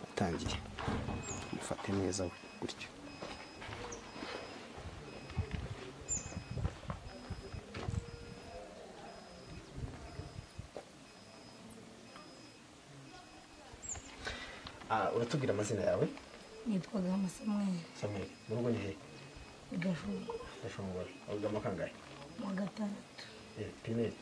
yatangiye mufate neza we gutyo Ah, uratubwira amazina yawe nitwaga amasamweri samuel mu rugo ni hehe udashobora ndashobora abugamo kangahe mu wa gatandatu Eh, pineri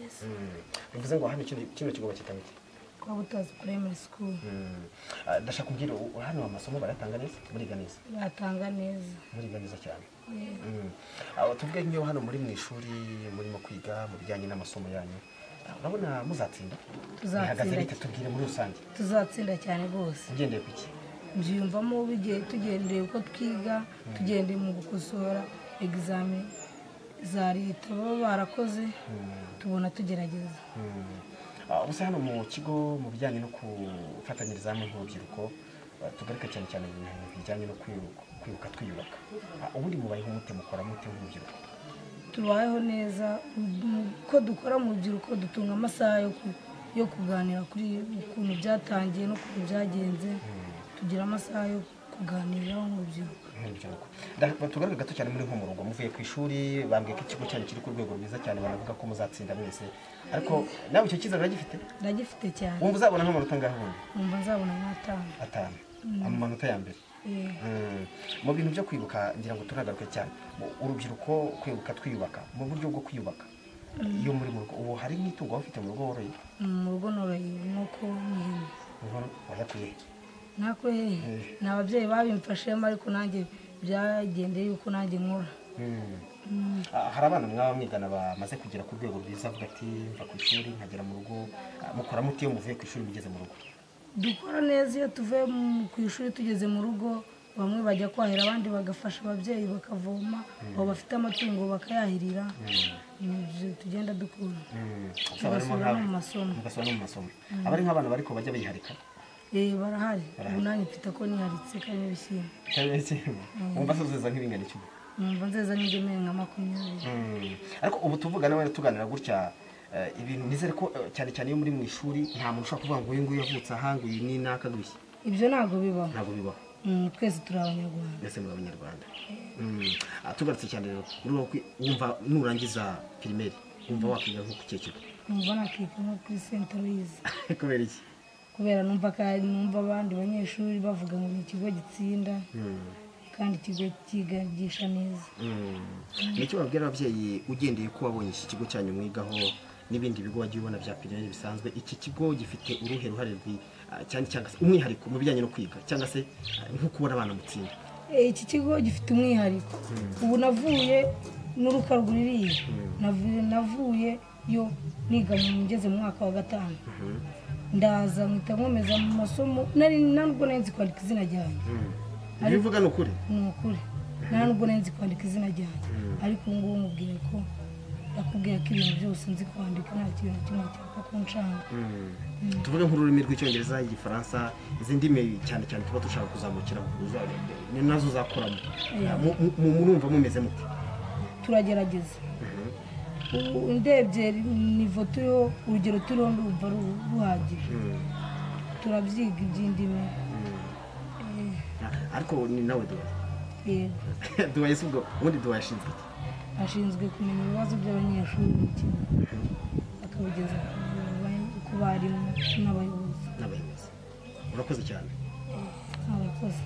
ese Mm. bivuze ngo hano kino kino kigo bakitanga iki twaba utazi primary school Mm. Ah, ndashaka kubwira u- hano amasomo barayatanga neza muriga neza batanga neza muriga neza cyane Eh, Mm. Ah, tuvuge nk'iyo hano muri mu ishuri murimo kwiga mu bijyanye n'amasomo yanyu Ah, urabona muzatsinda Tuzatsinda. Bihagaze bite tubwire muri rusange tuzatsinda cyane rwose ugendeye ku iki mbyiyumvamo bigiye tugendeye uko twiga tugendeye mu gukosora egizame za leta baba barakoze tubona tugerageza Mm. Ah, ubuse hano mu kigo mu bijyanye no gufatanyiriza hamwe nk'urubyiruko ah, tugaruke cyane cyane mu bintu bijyanye no kwiruka kwiruka twiyubaka Ah, ubundi mubayeho mute mukora mute nk'urubyiruko tubayeho neza mu- uko dukora mu rubyiruko dutunga amasaha yo ku- yo kuganira kuri ukuntu byatangiye n'ukuntu byagenze tugira amasaha yo kuganiraho mu rubyiruko nk'urubyiruko Da- tugaruke gato cyane muri nk'umurongo muvuye ku ishuri bambwiye ko ikigo cyanyu kiri ku rwego rwiza cyane banavuga ko muzatsinda mwese ariko nawe icyo cyizere uragifite ndagifite cyane wumva uzabona nk'amanota angahe ubundi numva nzabona nk'atanu atanu amanota ya mbere Eh, Mm. mu bintu byo kwibuka ngira ngo turagaruke cyane Mu- urubyiruko kwibuka twiyubaka mu buryo bwo kwiyubaka iyo muri mu rugo ubu hari nk'itungo waba ufite mu rugo woroye mu rugo noroye inkoko n'ihene Uhora- wayakuye nako hehe ni ababyeyi babimfashemo ariko nanjye byagendeye yuko nanjye nkora Mm. Mm, Ah, hari abana mwaba mwigana bamaze kugera ku rwego rwiza avuga ati mva ku ishuri nkagera mu rugo Ah, mukora muti iyo muvuye ku ishuri mugeze mu rugo dukora neza iyo tuvuye mu- ku ishuri tugeze mu rugo bamwe bajya kwahira abandi bagafasha ababyeyi bakavoma abo bafite amatungo bakayahirira Ni ibyo tugenda dukura tugasubira no mu masomo mugasubira no mu masomo aba ari nk'abana bariko bajya biharika Eh, barahari ubu nanjye mfite ko niharitse karimo ibishyimbo Cyangwa se- wumva se uzeza nk'ibingana iki ubu? numva nzeza n'ingemeri nka makumyabiri Mm. ariko ubu tuvugana wenda tuganira gutya eh, ibintu nizere ko eh, cyane cyane iyo muri mu ishuri nta muntu ushobora kuvuga ngo uyu nguyu yavutse aha ngo uyu ni naka gushya ibyo ntabwo bibaho ntabwo bibaho Mm, twese turi abanyarwanda mbese muri abanyarwanda Mm. Ah, tugarutse cyane rero muri wowe kwi- wumva nurangiza pirimeri wumva wakwiga nko ku kihe kigo numva nakiga nko kuri senta luyize kubera iki kubera numva ka- numva abandi banyeshuri bavuga ngo ni ikigo gitsinda Mm. kandi ikigo cyigisha neza Mm. ni icyo babwira ababyeyi ugendeye ko wabonye iki kigo cyanyu mwigaho n'ibindi bigo wagiye ubona bya pirimeri bisanzwe iki kigo gifite uruhe ruhare rwi- ah, cyane cyangwa se umwihariko mu bijyanye no kwiga cyangwa se ah, nko kubona abana mutsinda Eh, iki kigo gifite umwihariko ubu navuye n'uruka rwuririye navuye navuye yo niga mu ngeze mu mwaka wa gatanu ndaza mpita nkomeza mu masomo nari ntabwo nari nzi kwandika izina ryanjye ibyo uvuga ni ukuri ni ukuri nta nubwo nari nzi kwandika izina ryanjye ariko ubu ngubu mubwiye ko nakubwiye ko ibintu byose nzi kwandika nta kintu na kimwe cyapfa kunshanga tuvuge nk'ururimi rw'icyongereza igifaransa izi ndimi cyane cyane tuba dushaka kuzamukira ni nazo uzakoramo Yeah. Mu- mu- mu- murumva mumeze mute turagerageza ubu ndebye nivo turiho urugero turiho ndumva ru- ruhagije turabyiga iby'indimi Eh, Ah, ariko ni nawe duwaye yego duwaye si ubwo ubundi duwaye ashinzwe iki ashinzwe kumenya ibibazo by'abanyeshuri mu kigo akabigeza ku ba- ku barimu n'abayobozi n'abayobozi urakoze cyane n'abakozi